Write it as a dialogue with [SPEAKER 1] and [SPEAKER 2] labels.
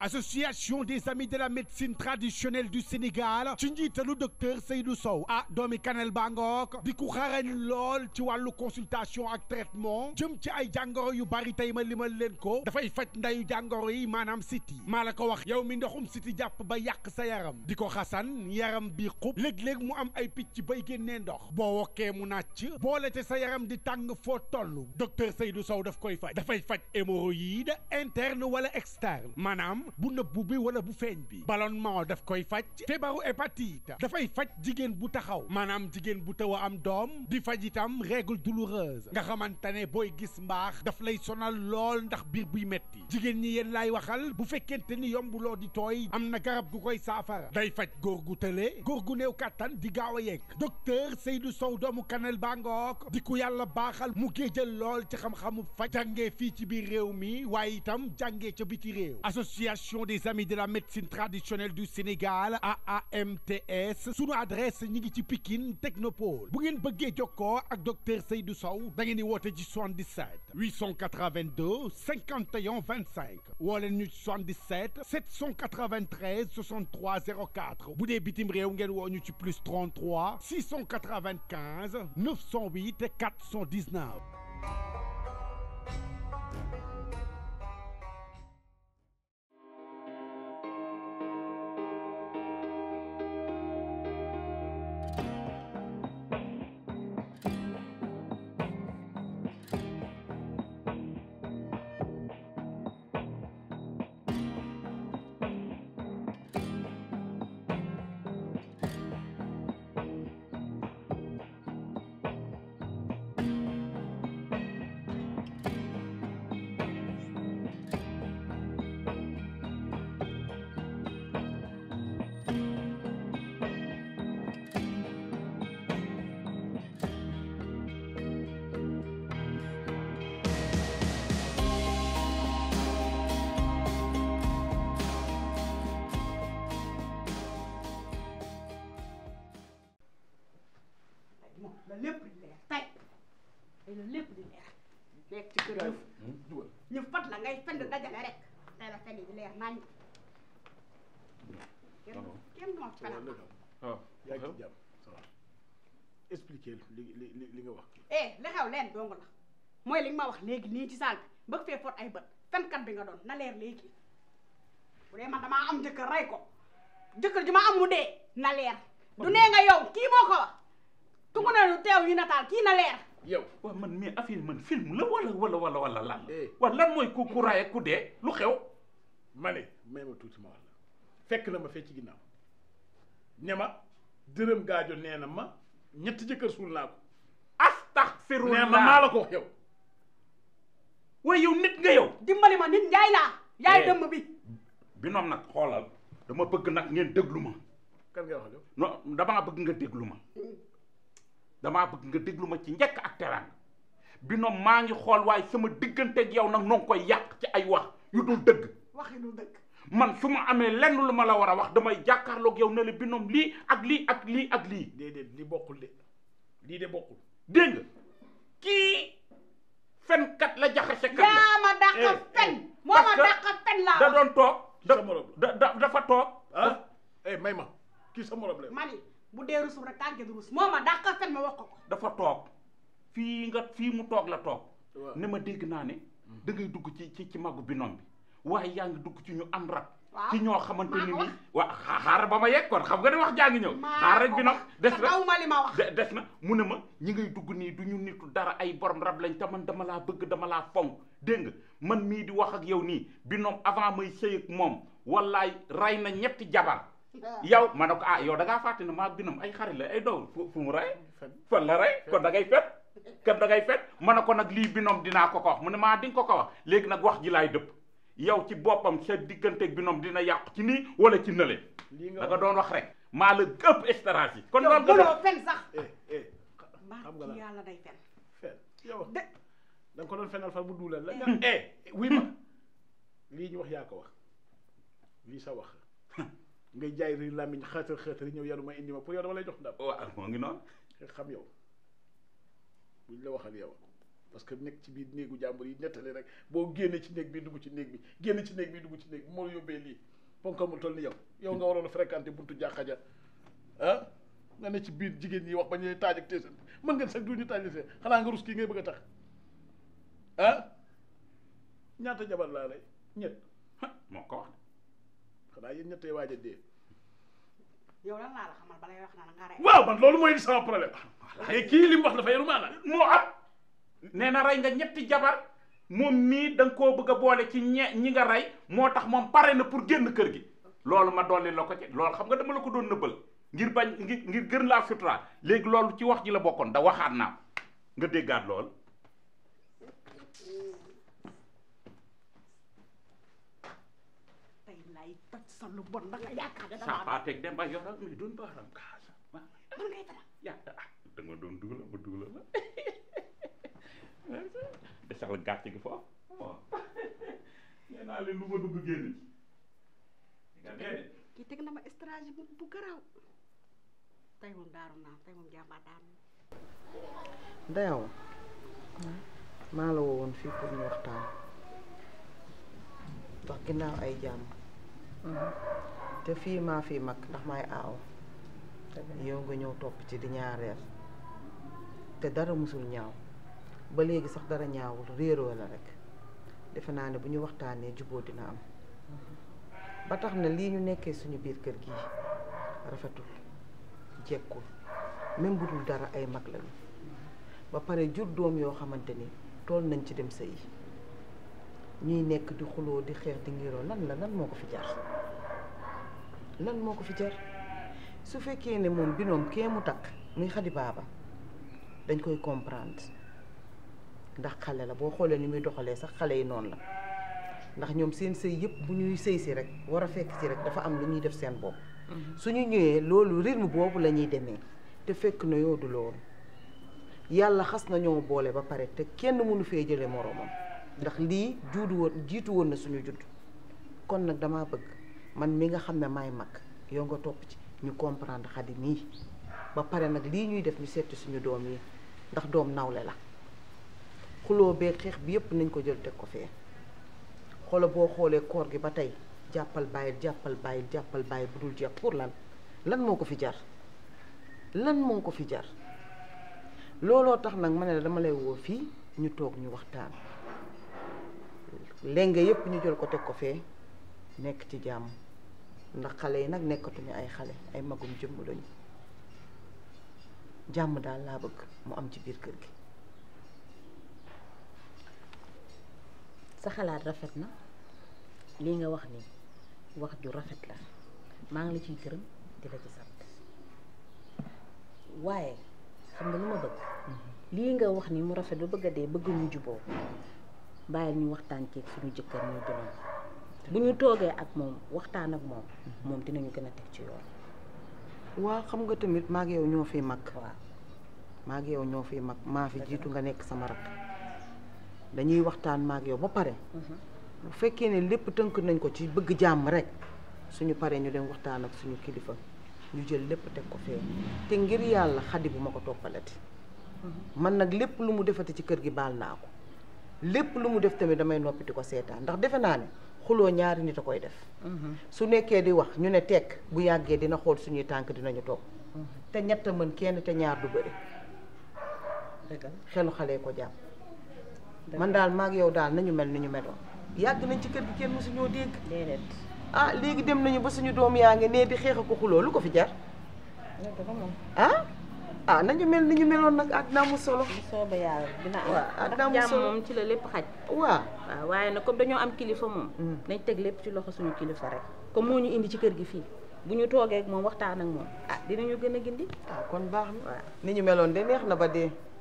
[SPEAKER 1] association des amis de la médecine traditionnelle du Sénégal ci njiitalu docteur Seydou Sow ah doomi Kanel Bangook di ku xarañ lool ci wàllu consultation ak traitement jëm ci ay jàngoro yu bari tey ma limal leen ko dafay faj ndayu jàngoro yi maanaam siti maa la ko wax yow mi ndoxum siti jàpp ba yàq sa yaram di ko xasan yaram bi xub léeg-léeg mu am ay picc bay génnee ndox boo wokkee mu nàcc boole te sa yaram di tàng foo toll docteur Seydou Sow daf koy faj dafay faj hémorroïde interne wala externe maanaam bu nëbbu bi wala bu feeñ bi ballonnement daf koy faj feebaru hépatite dafay faj jigéen bu taxaw maanaam jigéen bu taw a am doom di faj itam règle douloureuse nga xamante ne booy gis mbaax daf lay sonal lool ndax biir buy metti jigéen ñi yéen laay waxal bu fekkente ni yombuloo di tooy am na garab gu koy saafara day faj góor gu tële góor gu néew kàttan di gaaw a yegg docteur Seydou Sow doomu Kanel Bangook di ku yàlla baaxal mu géejal lool ci xam-xamu faj jàngee fii ci biir réew mi waaye itam jàngee ca biti réew association des amis de la médecine traditionnelle du Sénégal AAMTS sunu adresse ñi ngi ci Pikine Technopole bu ngeen bëggee jokkoo ak docteur Seydou Sow da ngeen di woote ci 77 882 51 25 woo leen ñu ci 77 793 63 04 bu dee bitim réew ngeen woo ñu ci plus 33 695 908 419.
[SPEAKER 2] moom la lépp di leer tey tey la lépp di leer nekk ci kër ñu ñu fat la ngay fend dajale rek tey la fend di leer nañ kenn kenn moo ci fenal
[SPEAKER 3] waaw
[SPEAKER 4] yaa ngi ci jàmm ça va expliquer li li li li nga wax
[SPEAKER 2] eh li xew leen dong la mooy li nga ma wax léegi nii ci saal bi bëgg fee fot ay bët fenkat bi nga doon na leer léegi bu dee man damaa am jëkkër rey ko jëkkër ji ma am mu dee na leer du nee nga yow kii moo ko wax tungu na lu teew yu nataal kii na leer
[SPEAKER 4] yow
[SPEAKER 3] waaw man mais affaire man film la wala wala wala wala lan
[SPEAKER 4] Eh.
[SPEAKER 3] wa lan mooy ku ku raay ak ku dee lu xew
[SPEAKER 4] ma ne may ma tuuti ma wax la fekk na ma fee ci ginnaaw ne ma dërëm gaajo nee na ma ñetti jëkkër suul naa ko
[SPEAKER 3] astaghfirullah
[SPEAKER 4] nee ma maa la ko wax yow
[SPEAKER 3] waaye yow nit nga yow
[SPEAKER 2] dimbali ma nit njaay laa yaay
[SPEAKER 3] Eh.
[SPEAKER 2] dëmm bi
[SPEAKER 3] bi noom nag xoolal dama bëgg nag ngeen déglu ma
[SPEAKER 4] kan ngay wax yow
[SPEAKER 3] non damaa bëgg nga déglu ma damaa bëgg nga déglu ma ci njëkk ak teranga bi noom maa ngi xool waaye sama digganteeg yow nag noo ngi koy yàq ci ay wax yu dul dëgg
[SPEAKER 2] waxi lu dëgg
[SPEAKER 3] man su ma amee lenn lu ma la war a wax damay jàkkaarloog yow ne la bi noom lii ak lii ak lii ak lii
[SPEAKER 4] déedéet li bokkul de lii de bokkul
[SPEAKER 3] dégg nga kii fenkat la jaxase kat la
[SPEAKER 2] yaa ma dàq
[SPEAKER 4] Eh,
[SPEAKER 2] fen
[SPEAKER 4] eh,
[SPEAKER 2] moo
[SPEAKER 3] parce
[SPEAKER 2] ma
[SPEAKER 3] que
[SPEAKER 2] dàq fen laa
[SPEAKER 3] da doon toog da
[SPEAKER 4] Sa morom
[SPEAKER 3] da da dafa toog
[SPEAKER 4] ah eh may ma kii sa morom la
[SPEAKER 2] mani bu dee rusul rek tànke du rus moo ma dàq fen ma wax ko ko
[SPEAKER 3] dafa toog fii nga fii mu toog la toog
[SPEAKER 4] Waaw.
[SPEAKER 3] ne ma dégg naa ne da ngay dugg ci ci ci magu binom bi waaye yaa ngi dugg ci ñu am rab
[SPEAKER 2] Waaw.
[SPEAKER 3] ci ñoo xamante
[SPEAKER 2] Maa
[SPEAKER 3] ni
[SPEAKER 2] ko
[SPEAKER 3] ni
[SPEAKER 2] wax.
[SPEAKER 3] waa xa- xaaral ba ma yegg kon xam nga ne wax jaa ngi ñëw
[SPEAKER 2] maa
[SPEAKER 3] xaar rek
[SPEAKER 2] ko
[SPEAKER 3] binom
[SPEAKER 2] wax.
[SPEAKER 3] des
[SPEAKER 2] te
[SPEAKER 3] na
[SPEAKER 2] daw ma li ma wax
[SPEAKER 3] de- des na mu ne ma ñi ngay dugg nii du ñu nitu dara ay borom rab lañ te man dama laa bëgg dama laa fonk dégg nga man mii di wax ak yow nii binom avant may sëy ak moom wallaay rey na ñetti jabar yow ma ne ko ah yow da ngaa fàtte ne maa binom ay xarit la ay doom fu fu mu rey
[SPEAKER 4] fen
[SPEAKER 3] fan la rey kon da ngay fet kon da ngay fet ma ne ko nag lii binom dinaa ko ko wax mu ne maa di nga ko ko wax léegi nag wax ji laay dëpp yow ci boppam sa digganteeg binom dina yàqu ci nii wala ci nële
[SPEAKER 4] lii nga
[SPEAKER 3] da nga doon wax rek maa la ëpp stratégie kon
[SPEAKER 2] yow
[SPEAKER 3] loolu nga
[SPEAKER 2] mënoo
[SPEAKER 3] def
[SPEAKER 2] fen sax
[SPEAKER 4] eh eh xam
[SPEAKER 2] mbaa
[SPEAKER 4] nga la
[SPEAKER 2] ci yàlla day fen
[SPEAKER 4] fen yow
[SPEAKER 2] de
[SPEAKER 4] da nga ko doon fenal far bu duulal la nga eh wuy ma lii ñu wax yaa ko wax lii sa wax ngay jaay ri làmmiñ xaatar xaatar ñëw yaru ma indi ma pour yow dama lay jox ndam
[SPEAKER 3] waaw moo ngi noonu
[SPEAKER 4] nga xam yow buñ la waxal yow parce que nekk ci biir néegu jàmbur yi nettali rek boo génne ci néeg bi dugg ci néeg bi génn ci néeg bi dugg ci néeg bi moo yóbbee lii ponkal mu toll ni yow yow nga waroon a fréquenté buntu jàkka ja ah nga ne ci biir jigéen ñi wax ba ñu taaj ak teesante mën ngeen sax du ñu taaj see xanaa nga rus kii ngay bëgg a tax ah ñaata jabar laa lay ñett
[SPEAKER 3] moo ko wax
[SPEAKER 4] xanaa yéen ñettee waaj a dee
[SPEAKER 2] yow lan laa la xamal balay wax naa la nga rey
[SPEAKER 4] waaw man loolu mooy sama problème mais kii li mu wax dafa yaru maanaam
[SPEAKER 3] moo am nee na rey nga ñetti jabar moom mii da nga koo bëgg a boole ci ñe ñi nga rey moo tax moom pare na pour génn kër gi loolu ma dolli la ko ci loolu xam nga dama la ko doon nëbbal ngir bañ ngir ngir gën laa sutura léegi loolu ci wax ji la bokkoon da waxaat naa ko nga déggaat lool
[SPEAKER 2] tey lay toj sa lu bon da nga yaakaar ne
[SPEAKER 3] saa
[SPEAKER 2] damaa
[SPEAKER 3] paa teg dem ba yoral muy doon baaram kaasa
[SPEAKER 2] man ngay fena
[SPEAKER 3] yaa ah da nga doon dugala ma dugala la de sax la gàcce gi foofu waaw nee naa leen lu ma dugg génn ci nga dee de
[SPEAKER 2] kii teg na ma stratégie bu bu garaaw tey moom daaru naa tey moom jàmbaar daanu
[SPEAKER 5] dayaw maa la woowoon fii pour ñu waxtaan ndax ginnaaw ay jàmm te fii maa fii mag ndax maay aaw yow nga ñëw topp ci di ñaareel te dara musul ñaaw ba léegi sax dara ñaawul réeroo la rek defe naa ne bu ñu waxtaanee juboo dina am ba tax na lii ñu nekkee suñu biir kër gi rafetul jekkul même bu dul dara ay mag lañu ba pare jur doom yoo xamante ni tool nañ ci dem sëyi ñuy nekk di xuloo di xeex di ngiroo lan la lan moo ko fi jar lan moo ko fi jar su fekkee ne moom binoom kee mu takk muy xadi baaba dañ koy comprendre ndax xale la boo xoolee ni muy doxalee sax xale yi noonu la ndax ñoom seen sëy yëpp bu ñuy sëy si rek war a fekk si rek dafa am lu ñuy def seen bopp suñu ñëwee loolu rythme boobu la ñuy demee te fekk na yoo du loolu yàlla xas na ñoo boole ba pare te kenn mënu fee jële moroomam ndax lii juudu woon jiitu woon na suñu judd kon nag dama bëgg man mi nga xam ne maay mag yow nga topp ci ñu comprendre xadi mii ba pare nag lii ñuy def ñu seeti suñu doom yi ndax doom nawle la xuloo bee xeex bi yépp nañ ko jël teg ko fee xoola boo xoolee koor gi ba tey jàppal bàyyil jàppal bàyyil jàppal bàyyil bu dul jeex pour lan lan moo ko fi jar lan moo ko fi jar looloo tax nag ma ne la dama lay woo fii ñu toog ñu waxtaan lenge yépp ñu jël ko teg ko fee nekk ci jàmm ndax xale yi nag nekkatuñu ay xale ay magum jëmm lañu jàmm daal laa bëgg mu am ci biir kër gi
[SPEAKER 6] sa xalaat rafet na lii nga wax ni wax ju rafet la maa ngi la ciy gërëm di la ci sant waaye xam nga lu ma bëgg lii nga wax ni mu rafet ba bëgg a dee bëgg ñu juboo bàyyil ñu waxtaan ceeg suñu jëkkër ñu binoom bu ñu toogee ak moom waxtaan ak moom moom dinañu gën a teg ci yoon
[SPEAKER 5] waa xam nga tamit maag yow ñoo fi mag
[SPEAKER 6] waaw
[SPEAKER 5] maag yow ñoo fi mag maa fi jiitu nga nekk sama rakk dañuy waxtaan maag yow ba pare bu fekkee ne lépp tënk nañ ko ci bëgg jàmm rek suñu paree ñu dem waxtaan ak suñu kilifa ñu jël lépp teg ko fee te ngir yàlla xadi bu ma ko toppalati man nag lépp lu mu defati ci kër gi baal naa ko lépp lu mu def tamit damay noppi di ko seetaan ndax defe naa ne xuloo ñaari nit a koy def su nekkee di wax ñu ne tekk bu yàggee dina xool suñuy tànk dinañu toog te ñett mën kenn te ñaar du bëri
[SPEAKER 6] dëggal
[SPEAKER 5] xelu xale ko jàpp man daal maag yow daal nañu mel ni ñu meloon yàgg nañ ci kër gi kenn mësu ñoo dégg
[SPEAKER 6] déedéet
[SPEAKER 5] ah léegi dem nañu ba suñu doom yaa ngi nee di xeex ko xuloo lu ko fi jar
[SPEAKER 6] dëgg la moom
[SPEAKER 5] ah ah nañu mel ni ñu meloon nag àddina amul solo
[SPEAKER 6] bu soobee yàlla dina am
[SPEAKER 5] waaw ah
[SPEAKER 6] ndax
[SPEAKER 5] daa mu
[SPEAKER 6] jàmm
[SPEAKER 5] solo.
[SPEAKER 6] moom ci la lépp xaj
[SPEAKER 5] waa
[SPEAKER 6] waaw waaye nag comme dañoo am kilifa moom
[SPEAKER 5] Mm.
[SPEAKER 6] nañ teg lépp ci loxo suñu kilifa rek comme moo ñu indi ci kër gi fii bu ñu toogee ak moom waxtaan ak moom ah dinañu gën a gindi
[SPEAKER 5] ah kon baax na
[SPEAKER 6] waaw
[SPEAKER 5] ni ñu meloon de neex na ba dee